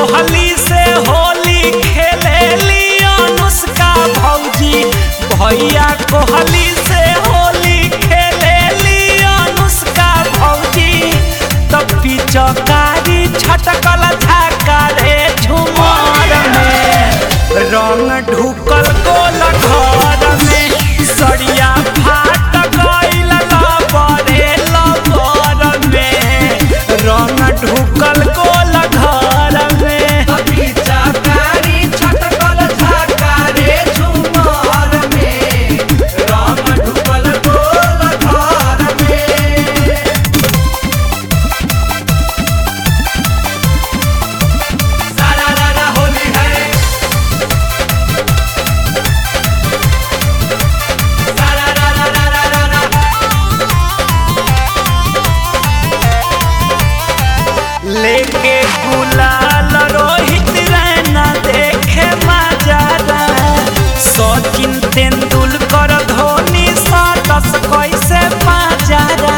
कोहली से होली खेलेली अनुष्का भौजी भैया कोहली से होली खेलेली अनुष्का भौजी तब पिचकारी छटकल झाकारे झुमर में रंग ढुकल गोल घर में सरिया फाट गइल लबरे लबर में रंग ढुकल गोल घर में पिचकारी छटकल झाकारे झुमर में राम ढुकल गोल घर में सारा रारा होली है सारा रारा रारा रारा लेके गुलाल रोहित रैना देखे मजारा सचिन तेंदुलकर धोनी साटस कैसे मजारा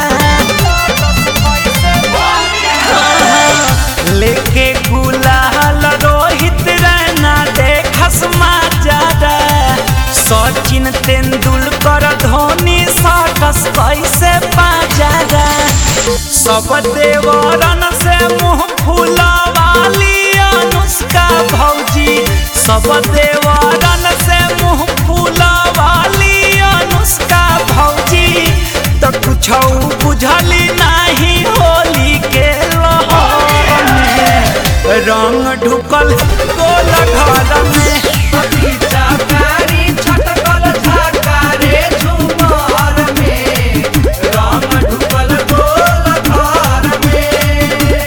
लेके गुलाल रोहित रैना देखस मजारा सचिन तेंदुलकर धोनी साटस कैसे मजारा सब देवरन से मुंह फुलवाली अनुष्का भौजी सब देवरन से मुंह फुलवाली अनुष्का भौजी तो कुछ बुझली नहीं होली के लहर में रंग ढुकल गोल घर में पिचकारी छटकल झाकारे झुमर में राम ढुकल गोल घर में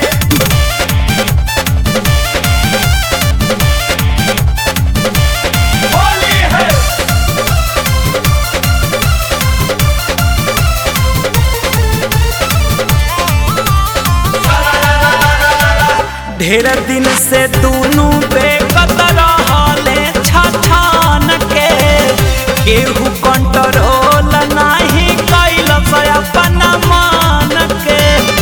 होली है ढेर दिन से दोनों बेकत रहले छछान के केहू कंट्रोल नहीं कैल अपन मान के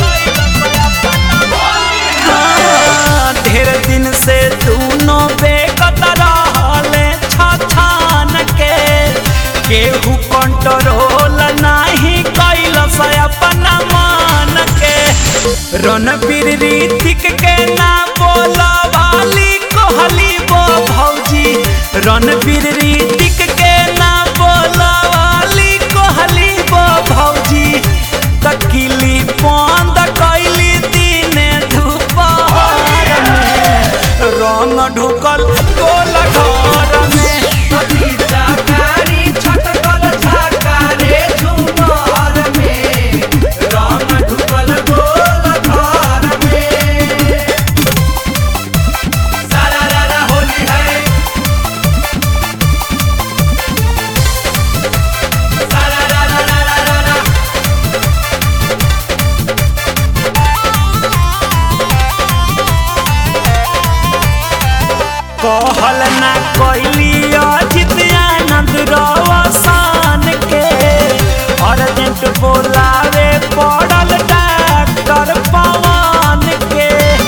हाँ, ढेर दिन से दोनों बेकत रहले छछान के केहू कंट्रोल नहीं कैल अपन मान के रणबीर ऋतिक के ना बोलवाली कोहली बो भौजी रणबीर ऋतिक के ना बोलवाली कोहली बो भौजी तकिली बंद कैली दिने दुपहर में रंग ढुकल गोल घर में पिचकारी छटकल झाकारे झुमर में राम ढुकल गोल घर में सारा रारा होली है सारा रारा रारा रारा कहल ना कैली अजित आनंद रवसान के अर्जेंट बोलावे पड़ल डॉक्टर पवन के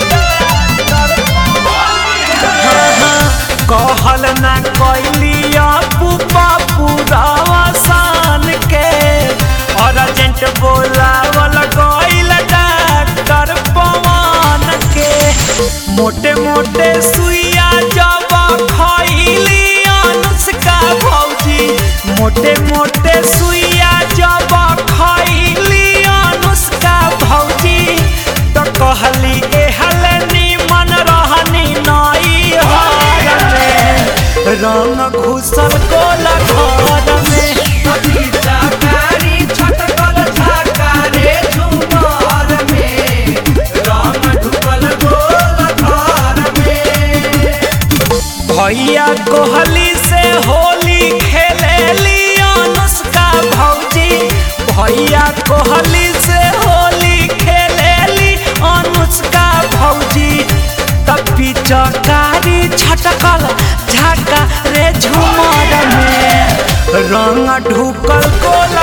कहल ना कैली अपू पप्पू रवसान के अर्जेंट बोलावल गइल डॉक्टर पवन के मोटे मोटे सुइया जब खैली अनुष्का भौजी मोटे मोटे सुइया जब खैली अनुष्का भौजी तो कहली एहल निमन रहनी नई हर में रंग घुसल गोल घर में पिचकारी छटकल झाकारे झुमर में राम ढुकल गोल घर में भैया कोहली से होली खेलेली अनुष्का भौजी भैया कोहली से होली खेलेली अनुष्का भौजी तब पिचकारी छटकल झाका रे झुमर में रंग ढुकल गोल